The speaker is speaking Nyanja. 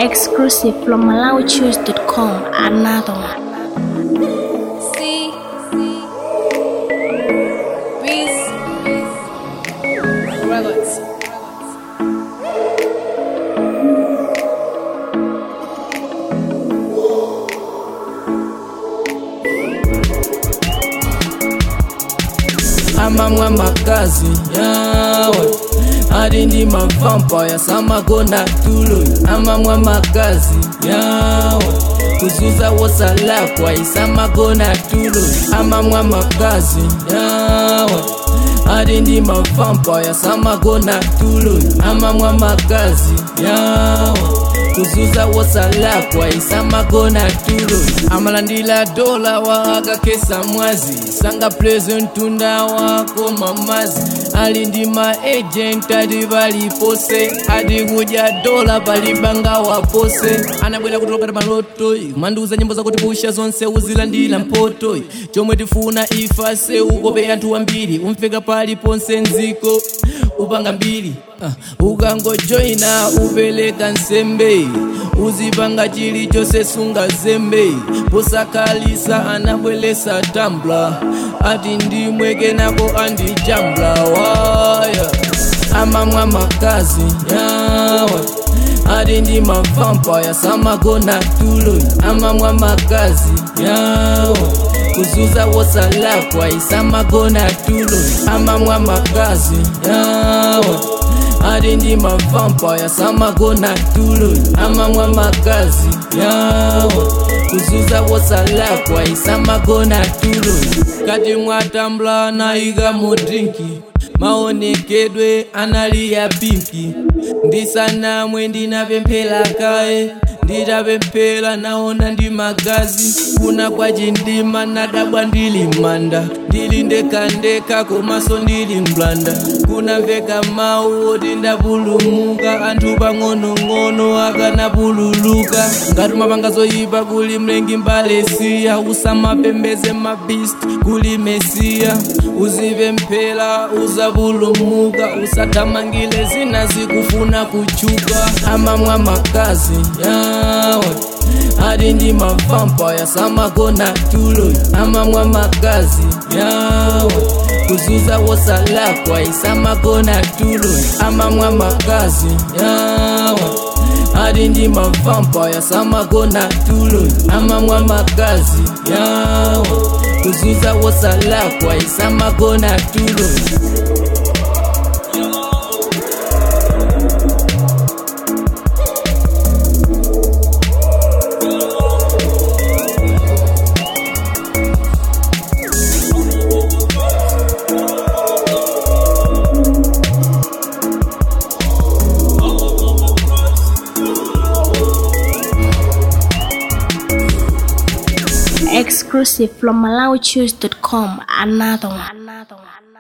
Exclusive from MalawiChoose.com. Another one. See, Breeze, Records. amamwe amakazi yawe ari ndi mavampaya samagona tulo amamwe amakazi yawe kuzuza wosalakwa isamagona tulo amamwe amakazi yawe ari ndi mavampaya samagona tulo amamwe amakazi yawe kuzuza wosalakwa isamagona tulo amalandila dola wakakesa mwazi sanga prezentunda wako mamazi ali ndi maagent adi valipose adi kudya dola palibanga wapose anabwera kutolokati maloto kumandiuza nyimbo zakuti pusha zonse uzilandira mpoto chomwe tifuna ifase ukope anthu ambiri umfika pali ponse nziko upanga mbiri uh, ukangojoina upereka nsembe uzipanga chilichonse sunga zembe posakalisa anabwelesa tambla ati ndimweke nako andijambla waya amamwa makazi yawa ati ndi mavampaya samagona tulo amamwa makazi yawa kuzuza wosalakwa isamagona tulo amamwa makazi yawa ati ndi mavampaya samagona tulo amamwa makazi yawa kuzuza wosalakwa isamagona tulo kati mwatambula naika mudrinki maonekedwe analiya pinki ndisanamwe ndinapemphera kaye nditapemphera naona ndi magazi kuna kwa chindima nadabwa ndili manda ndili ndekandeka komanso ndili mblanda kunamveka mawu oti ndapulumuka anthu pang'onong'ono akanapululuka ngati mapanga zoyipa kuli mlengi mbalesiya usamapembeze mabist kuli mesiya uzipemphera uzapulumuka usathamangile zina zikufuna kuchuka amamwa makazi yawe ati ndi mavampaya samagona tulo amamwa makazi yawe kuzuza wosalakwa isamagona tulo amamwa makazi yawe ati ndi mavampaya samagona tulo amamwa makazi yawe kuzuza wosalakwa isamagona tulo Exclusive from MalawiChoose.com. Another one. Another one.